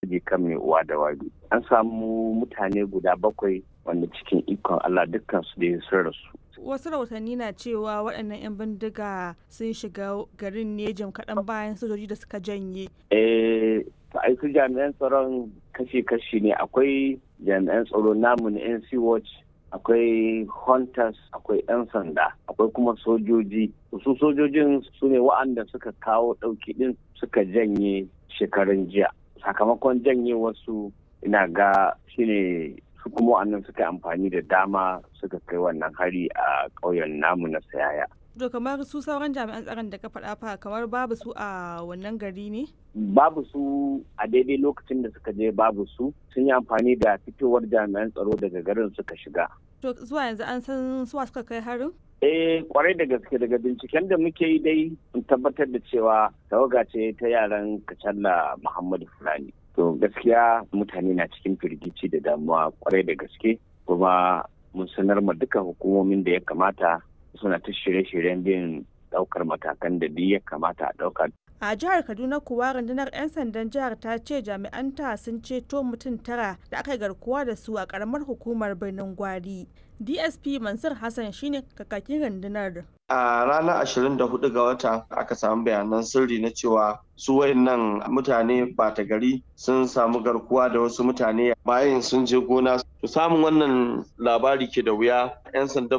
harbi kan mai uwa da wabi an samu mutane guda bakwai wanda cikin ikon allah dukkan su da sun rasu wasu rahotanni na cewa waɗannan 'yan bindiga sun shiga garin ne jim kaɗan bayan sojoji da suka janye eh ai su jami'an tsaron kashi-kashi ne akwai jami'an tsaro namu na nc watch akwai hunters akwai 'yan sanda akwai kuma sojoji su sojojin su ne wa'anda suka kawo ɗauki ɗin suka janye shekarun jiya sakamakon janye wasu ina ga shine su kuma wa'annan suka amfani da dama suka kai wannan hari a ƙauyen namu na sayaya to kamar su sauran jami'an tsaron da ka faɗa fa kamar babu su a wannan gari ne babu su a daidai lokacin da suka je babu su sun yi amfani da fitowar jami'an tsaro daga garin suka shiga to zuwa yanzu an san suwa suka kai harin eh kwarai da gaske daga binciken da muke yi dai mun tabbatar da cewa tawaga ce ta yaran kacalla muhammadu fulani to gaskiya mutane na cikin firgici da damuwa kwarai da gaske kuma mun sanar ma duka hukumomin da ya kamata suna ta shirye-shiryen bin daukar matakan da duk ya kamata a dauka a jihar kaduna kuwa rundunar 'yan sandan jihar ta ce jami'anta sun ceto mutum tara da aka garkuwa da su a karamar hukumar birnin gwari dsp mansur hassan shine kakakin rundunar a ranar 24 ga wata aka samu bayanan sirri na cewa su wayannan mutane bata gari sun samu garkuwa da wasu mutane bayan sun je gona to samun wannan labari ke da wuya 'yan sandan